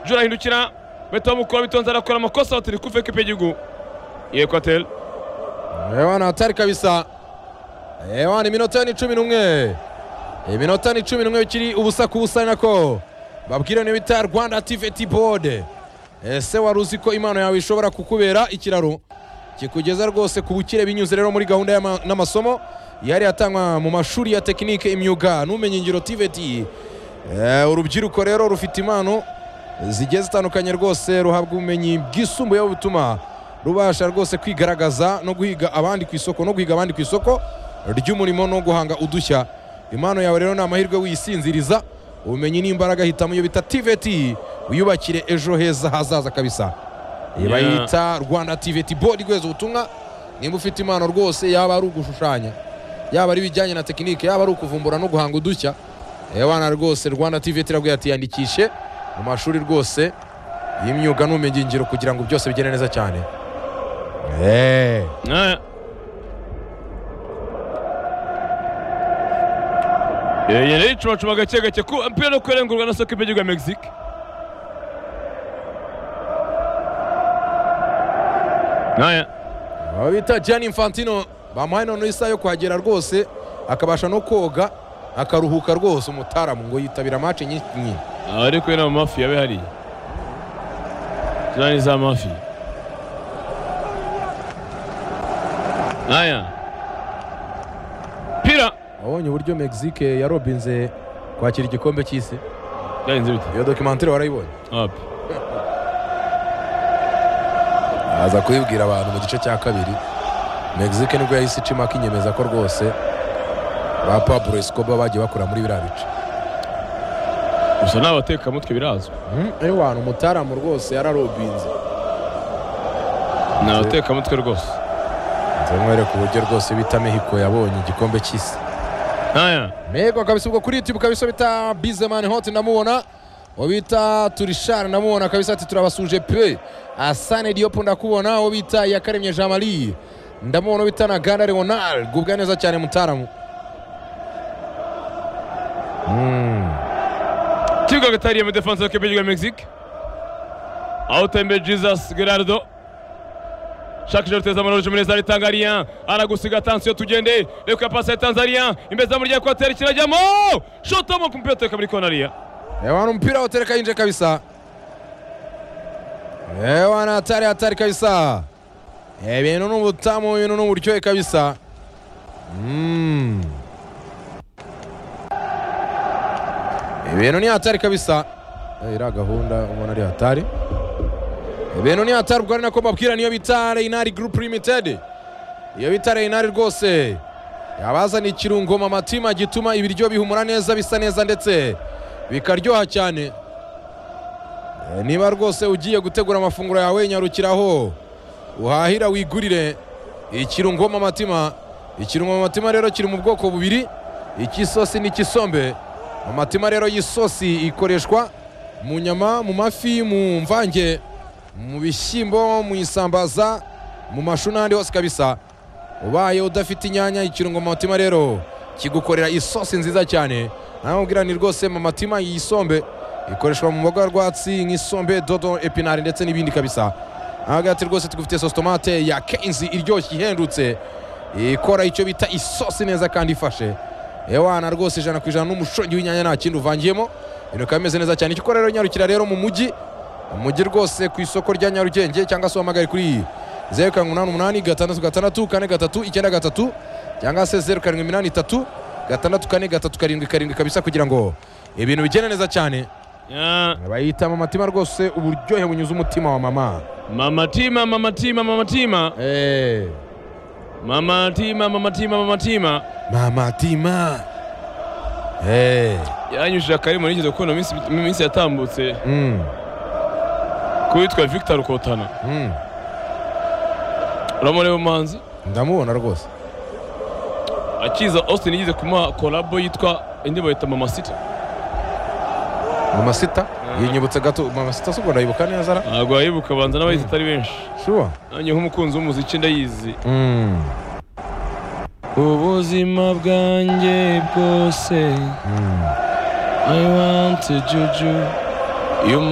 jura ahindukira bahita bamukura bitonze arakora amakosa batiri kuve kipe y'igihugu ya ekwateri Ewana hatari kabisa Ewana iminota ni cumi n'umwe iminota ni cumi n'umwe bikiri ubusa ku busa nako babwira niyo bita rwanda ativeti bode ese wari uzi ko impano yawe ishobora kukubera ikiraro kikugeza rwose ku bukire binyuze rero muri gahunda y'ama- n'amasomo yari yatangwa mu mashuri ya tekinike imyuga n'ubumenyingiro tiveti Eh, urubyiruko rero rufite impano zigiye zitandukanye rwose ruhabwa ubumenyi bwisumbuyeho butuma rubasha rwose kwigaragaza no guhiga abandi ku isoko no guhiga abandi ku isoko ry'umurimo no guhanga udushya impano yawe rero ni amahirwe wiyisinziriza ubumenyi ni imbaraga hitamo iyo bita tiveti wiyubakire ejo heza hazaza kabisa Iyi bayita rwanda tiveti bodi rweza ubutumwa nimba ufite impano rwose yaba ari ugushushanya yaba ari ibijyanye na tekinike yaba ari ukuvumbura no guhanga udushya ewana rwose rwanda tiveti iraguye ati yandikishe mu mashuri rwose y'imyuga n'ubumenyingiro kugira ngo byose bigende neza cyane Eh, Ah. Eh, yari yicumacuma gake gake ku mpira no kurengurwa na soka y'igihugu ya Mexique. Naya. abo bita Gianni Infantino bamuhaye noneho isaha yo kuhagera rwose akabasha no koga akaruhuka rwose umutaramu ngo yitabira match nyinshi nyinshi abari kumwe n'amamafi yabe hariya ziriya ni za mafi aya pira wabonye uburyo Mexique yarobinze kwakira igikombe cy'isi byagenze bite iyo documentary warayibonye wapi aza kubibwira abantu mu gice cya kabiri Mexique nibwo yahise icima akinyemeza ko rwose ba Pablo Escobar bagiye bakora muri biriya bice gusa ni abatekamutwe birazwi ewana umutaramu rwose yararobinze ni abatekamutwe rwose nze mwereke uburyo rwose bita mehiko yabonye igikombe cy'isi aya mego kabisa ubwo kuri youtube kabisa bita bizemani hoti ndamubona uwo bita turishari ndamubona kabisa ati turabasuje pe asane diop ndakubona uwo bita yakaremye jean marie ndamubona uwo bita na gana leonard gubwa neza cyane mutaramu Mm. kibuga hagati hariyemo defanse y'ikipe y'igihugu ya mexique aho utembe jesus gerardo shaka ijoro teza amaraje muri zari tangariya aragusiga tansiyo tugende reka pasi ya tanzaniya imbere za muryango kwateri kirajyamo shotamo ku mupira uteka muri konariya Ewana mpira watereka inje kabisa. Ewana hatari hatari kabisa. Ebintu ni ubutamu, ibintu ni uburyohe kabisa. Mm. Ibintu ni hatari kabisa. Eh, Iriya gahunda umuntu ari hatari. Ibintu ni hatari ubwo ari nako mbabwira niyo bita Reinari Group Limited. Iyo bita Reinari rwose. Yabazana ikirungoma amatima gituma ibiryo bihumura neza bisa neza ndetse bikaryoha cyane Eh, niba rwose ugiye gutegura amafunguro yawe nyarukiraho uhahira wigurire ikirungoma amatima ikirungoma amatima rero kiri mu bwoko bubiri icy'isosi n'icy'isombe amatima rero y'isosi ikoreshwa mu nyama mu mafi mu mvange mu bishyimbo mu isambaza mu mashu n'ahandi hose kabisa ubaye udafite inyanya ikirungoma amatima rero kigukorera isosi nziza cyane namubwira ni rwose mu matima iyi sombe ikoreshwa mu mboga rwatsi nk'isombe dodo epinari ndetse n'ibindi kabisa ahaga ati rwose tugufitiye sosi tomate ya kenzi iryoshye ihendutse ikora icyo bita isosi neza kandi ifashe ewana rwose ijana ku ijana n'umushongi w'inyanya nta kindi uvangiyemo ibintu bikaba bimeze neza cyane icyo ukora rero nyarukira rero mu mujyi umujyi rwose ku isoko rya nyarugenge cyangwa se uhamagare kuri zeru karindwi umunani umunani gatandatu gatandatu kane gatatu icyenda gatatu cyangwa se zeru karindwi iminani itatu gatandatu kane gatatu karindwi karindwi kabisa kugira ngo ibintu bigende neza cyane Ya, bayitama amatima rwose uburyohe bunyuze umutima wa mama mama tima mama tima mama tima Eh, mama tima mama tima mama tima mama tima Eh, yanyujije akari mu nigeze kubona mu minsi- mu minsi yatambutse mm, ku witwa victor rukotana mm. uramureba umuhanzi ndamubona rwose akiza austin yigize kumuha kolabo yitwa indi bayita mama city mama sita yinyibutse gato mama sita suko ndayibuka neza ara ntabwo wayibuka banza n'abayizi atari benshi shuwa nanjye nk'umukunzi w'umuziki ndayizi Mm, ubuzima bwanjye bwose mm. I want a juju iyo